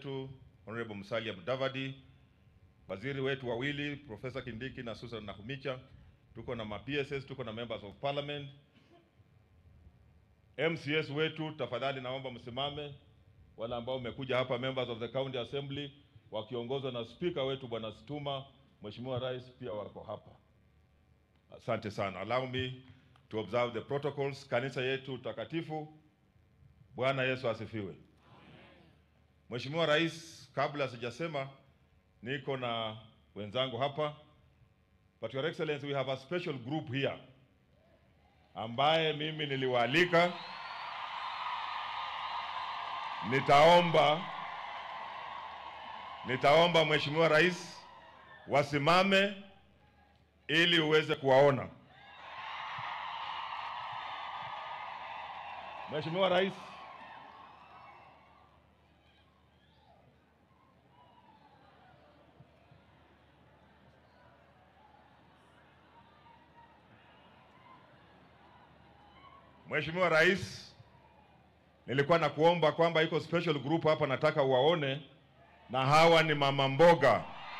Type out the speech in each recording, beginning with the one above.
wetu Honorable Musalia Mudavadi, waziri wetu wawili Profesa Kindiki na Susan Nakhumicha, tuko na ma PSS, tuko na members of parliament, MCS wetu, tafadhali naomba msimame, wale ambao umekuja hapa, members of the county assembly wakiongozwa na speaker wetu bwana Situma, Mheshimiwa Rais pia wako hapa. Asante sana. Allow me to observe the protocols. Kanisa yetu takatifu. Bwana Yesu asifiwe. Mheshimiwa Rais, kabla sijasema, niko na wenzangu hapa, but your excellency we have a special group here ambaye mimi niliwaalika. Nitaomba nitaomba Mheshimiwa Rais wasimame ili uweze kuwaona. Mheshimiwa Rais, Mheshimiwa Rais, nilikuwa na kuomba kwamba iko special group hapa nataka uwaone, na hawa ni mama mboga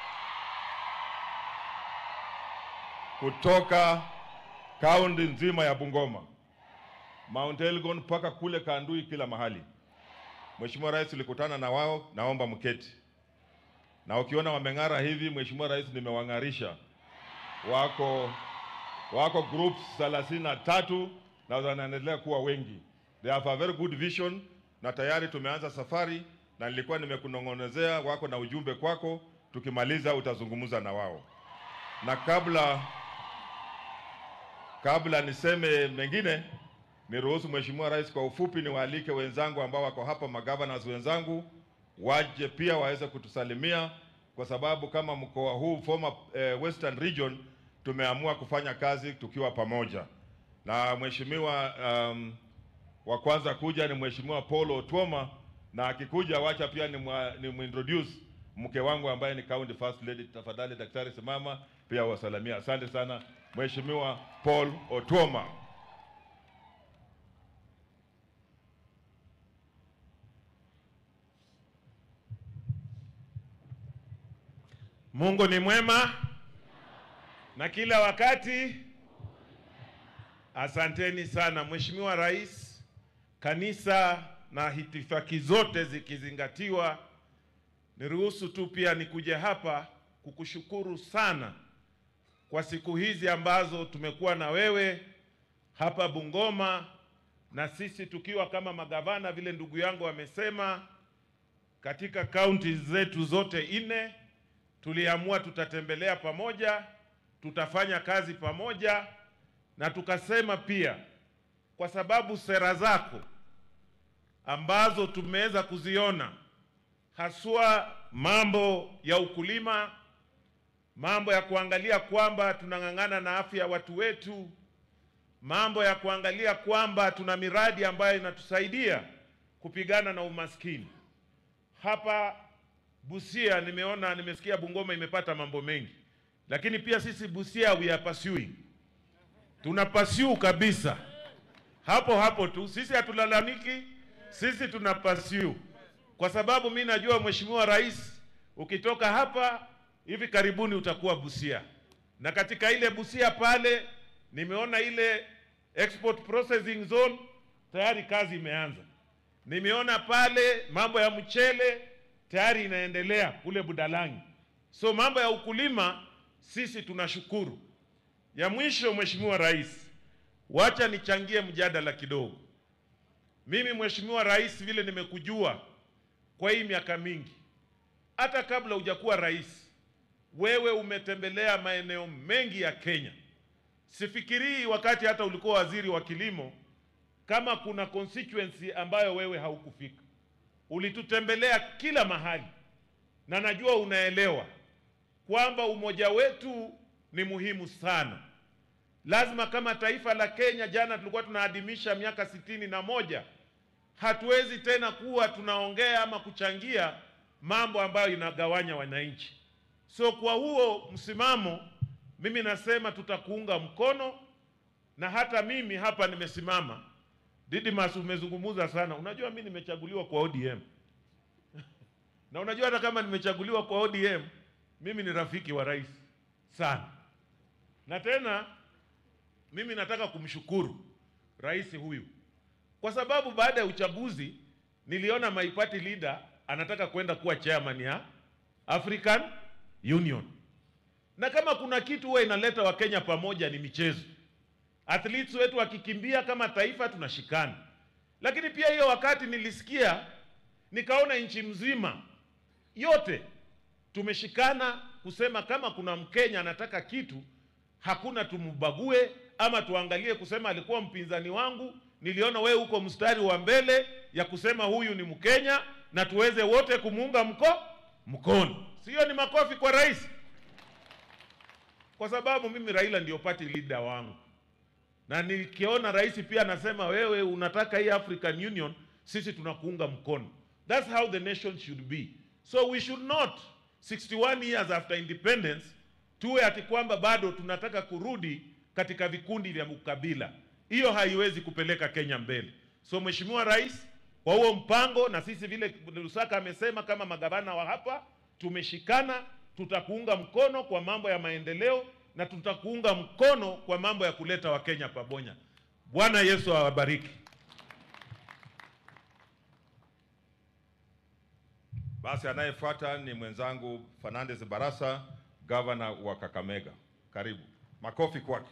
kutoka kaunti nzima ya Bungoma, Mount Elgon mpaka kule Kandui, kila mahali. Mheshimiwa Rais, tulikutana na wao, naomba mketi. Na ukiona wameng'ara hivi, Mheshimiwa Rais, nimewang'arisha. Wako wako groups thelathini na tatu na wanaendelea kuwa wengi. They have a very good vision na tayari tumeanza safari, na nilikuwa nimekunong'onezea, wako na ujumbe kwako. Tukimaliza utazungumza na wao, na kabla kabla niseme mengine, niruhusu Mheshimiwa Rais, kwa ufupi niwaalike wenzangu ambao wako hapa, magavanas wenzangu waje pia waweze kutusalimia, kwa sababu kama mkoa huu former eh, Western Region tumeamua kufanya kazi tukiwa pamoja. Na mheshimiwa um, wa kwanza kuja ni Mheshimiwa Paul Otuoma, na akikuja wacha pia ni, mwa, ni muintroduce mke wangu ambaye ni county first lady. Tafadhali daktari, simama pia wasalamia. Asante sana Mheshimiwa Paul Otuoma. Mungu ni mwema na kila wakati. Asanteni sana Mheshimiwa Rais, kanisa na hitifaki zote zikizingatiwa, niruhusu tu pia nikuje hapa kukushukuru sana kwa siku hizi ambazo tumekuwa na wewe hapa Bungoma, na sisi tukiwa kama magavana, vile ndugu yangu amesema, katika kaunti zetu zote nne tuliamua tutatembelea pamoja, tutafanya kazi pamoja, na tukasema pia kwa sababu sera zako ambazo tumeweza kuziona haswa mambo ya ukulima, mambo ya kuangalia kwamba tunang'ang'ana na afya ya watu wetu, mambo ya kuangalia kwamba tuna miradi ambayo inatusaidia kupigana na umaskini. Hapa Busia nimeona, nimesikia Bungoma imepata mambo mengi, lakini pia sisi Busia we are pursuing, tuna pursue kabisa hapo hapo tu. Sisi hatulalamiki, sisi tuna pursue, kwa sababu mi najua Mheshimiwa Rais, ukitoka hapa hivi karibuni utakuwa Busia, na katika ile Busia pale nimeona ile export processing zone tayari kazi imeanza. Nimeona pale mambo ya mchele tayari inaendelea kule Budalangi. So mambo ya ukulima sisi tunashukuru. Ya mwisho, Mheshimiwa Rais, wacha nichangie mjadala kidogo. Mimi Mheshimiwa Rais, vile nimekujua kwa hii miaka mingi, hata kabla hujakuwa rais, wewe umetembelea maeneo mengi ya Kenya. Sifikirii wakati hata ulikuwa waziri wa kilimo kama kuna constituency ambayo wewe haukufika. Ulitutembelea kila mahali, na najua unaelewa kwamba umoja wetu ni muhimu sana. Lazima kama taifa la Kenya, jana tulikuwa tunaadhimisha miaka sitini na moja, hatuwezi tena kuwa tunaongea ama kuchangia mambo ambayo inagawanya wananchi. So kwa huo msimamo, mimi nasema tutakuunga mkono, na hata mimi hapa nimesimama. Didmas, umezungumza sana. Unajua mimi nimechaguliwa kwa ODM Na unajua hata kama nimechaguliwa kwa ODM, mimi ni rafiki wa rais sana, na tena mimi nataka kumshukuru rais huyu kwa sababu baada ya uchaguzi niliona my party leader anataka kwenda kuwa chairman ya African Union, na kama kuna kitu huwa inaleta Wakenya pamoja ni michezo. Athletes wetu wakikimbia kama taifa tunashikana, lakini pia hiyo wakati nilisikia nikaona nchi mzima yote tumeshikana kusema kama kuna Mkenya anataka kitu, hakuna tumbague ama tuangalie kusema alikuwa mpinzani wangu. Niliona wewe uko mstari wa mbele ya kusema huyu ni Mkenya na tuweze wote kumuunga mko mkono. Sio ni makofi kwa rais, kwa sababu mimi Raila ndio party leader wangu, na nikiona rais pia anasema wewe unataka hii African Union, sisi tunakuunga mkono. That's how the nation should be. So we should not 61 years after independence tuwe ati kwamba bado tunataka kurudi katika vikundi vya ukabila. Hiyo haiwezi kupeleka Kenya mbele. So Mheshimiwa Rais, kwa huo mpango na sisi vile Lusaka amesema kama magavana wa hapa tumeshikana, tutakuunga mkono kwa mambo ya maendeleo na tutakuunga mkono kwa mambo ya kuleta Wakenya pamoja. Bwana Yesu awabariki. Basi anayefuata ni mwenzangu Fernandes Barasa, gavana wa Kakamega. Karibu, makofi kwake.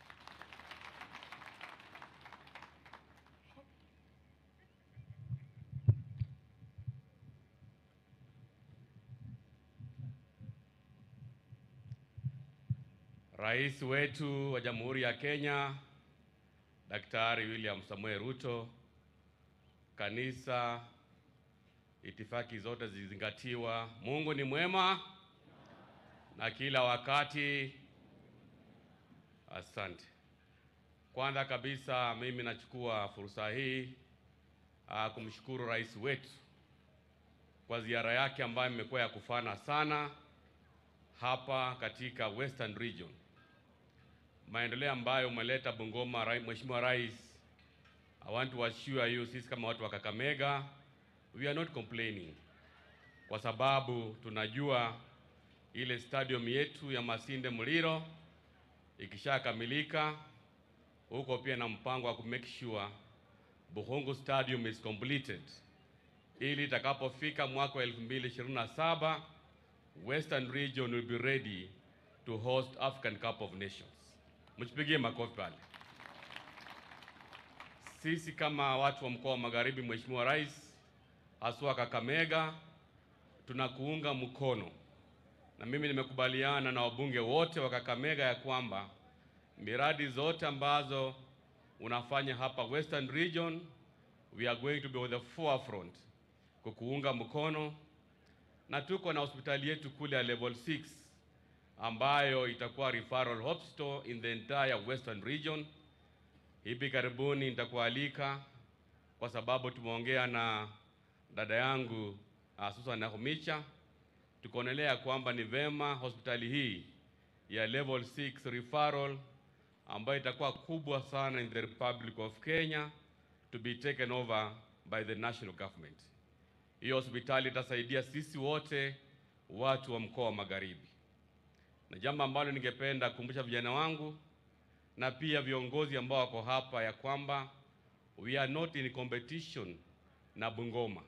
Rais wetu wa Jamhuri ya Kenya Daktari William Samuel Ruto, kanisa, itifaki zote zilizingatiwa. Mungu ni mwema na kila wakati. Asante. Kwanza kabisa mimi nachukua fursa hii ah, kumshukuru rais wetu kwa ziara yake ambayo imekuwa ya kufana sana hapa katika Western Region. Maendeleo ambayo umeleta Bungoma, rai- Mheshimiwa Rais, I want to assure you, sisi kama watu wa Kakamega, we are not complaining, kwa sababu tunajua ile stadium yetu ya Masinde Muliro ikishakamilika, huko pia na mpango wa ku make sure Buhungu Stadium is completed ili itakapofika mwaka wa 2027 Western region will be ready to host African Cup of Nations. Mchipigie makofi pale. Sisi kama watu wa mkoa wa Magharibi, Mheshimiwa Rais, haswa Kakamega, tunakuunga mkono, na mimi nimekubaliana na wabunge wote wa Kakamega ya kwamba miradi zote ambazo unafanya hapa Western region, we are going to be on the forefront kukuunga mkono na tuko na hospitali yetu kule ya level 6 ambayo itakuwa referral hospital in the entire western region. Hivi karibuni nitakualika kwa sababu tumeongea na dada yangu uh, Susan Nakhumicha, tukaonelea kwamba ni vema hospitali hii ya level 6 referral ambayo itakuwa kubwa sana in the Republic of Kenya to be taken over by the national government. Hiyo hospitali itasaidia sisi wote watu wa mkoa wa Magharibi, na jambo ambalo ningependa kukumbusha vijana wangu na pia viongozi ambao wako hapa ya kwamba we are not in competition na Bungoma.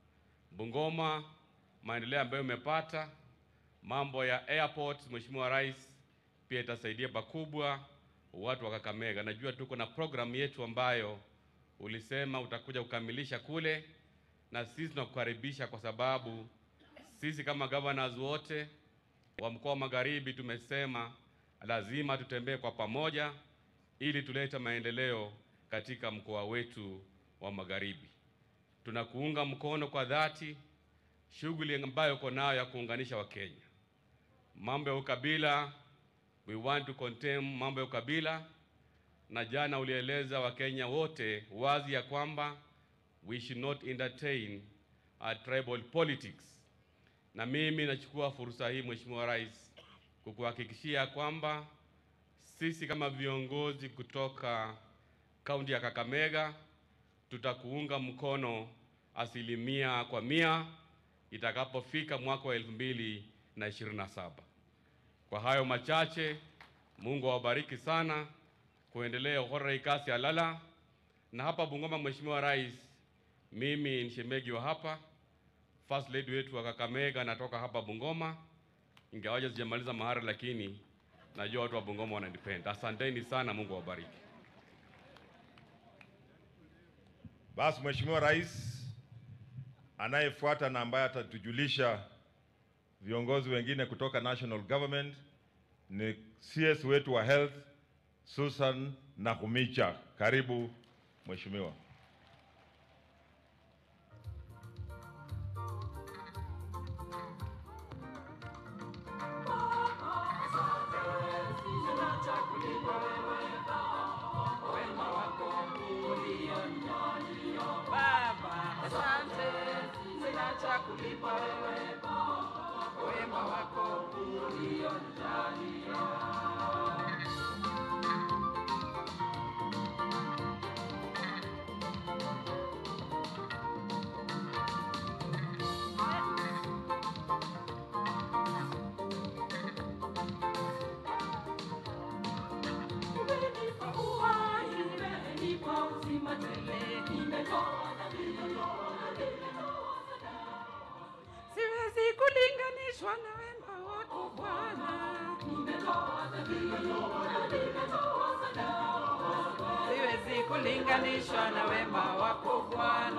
Bungoma, maendeleo ambayo umepata, mambo ya airport, Mheshimiwa Rais, pia itasaidia pakubwa watu wa Kakamega. Najua tuko na programu yetu ambayo ulisema utakuja kukamilisha kule na sisi tunakukaribisha kwa sababu sisi kama governors wote wa mkoa wa Magharibi tumesema lazima tutembee kwa pamoja ili tulete maendeleo katika mkoa wetu wa Magharibi. Tunakuunga mkono kwa dhati shughuli ambayo uko nayo ya kuunganisha Wakenya. Mambo ya ukabila, we want to condemn mambo ya ukabila, na jana ulieleza Wakenya wote wazi ya kwamba we should not entertain uh, tribal politics. Na mimi nachukua fursa hii Mheshimiwa Rais kukuhakikishia kwamba sisi kama viongozi kutoka kaunti ya Kakamega tutakuunga mkono asilimia kwa mia itakapofika mwaka wa elfu mbili na ishirini na saba. Kwa hayo machache, Mungu awabariki sana kuendelea uhora ikasi alala na hapa Bungoma. Mheshimiwa Rais, mimi ni shemegi wa hapa, first lady wetu wa Kakamega, natoka hapa Bungoma, ingawaje sijamaliza mahari, lakini najua watu wa Bungoma wananipenda. Asanteni sana, Mungu awabariki. Basi Mheshimiwa Rais anayefuata na ambaye atatujulisha viongozi wengine kutoka national government ni CS wetu wa health Susan Nakhumicha. Karibu Mheshimiwa. Baba, asante, sina cha kulipa wewe wema wako ulionijalia. Umenipa uhai, umenipa uzima tele, nimetoa siwezi kulinganishwa na wema wako Bwana. Siwezi kulinganishwa na wema wako Bwana.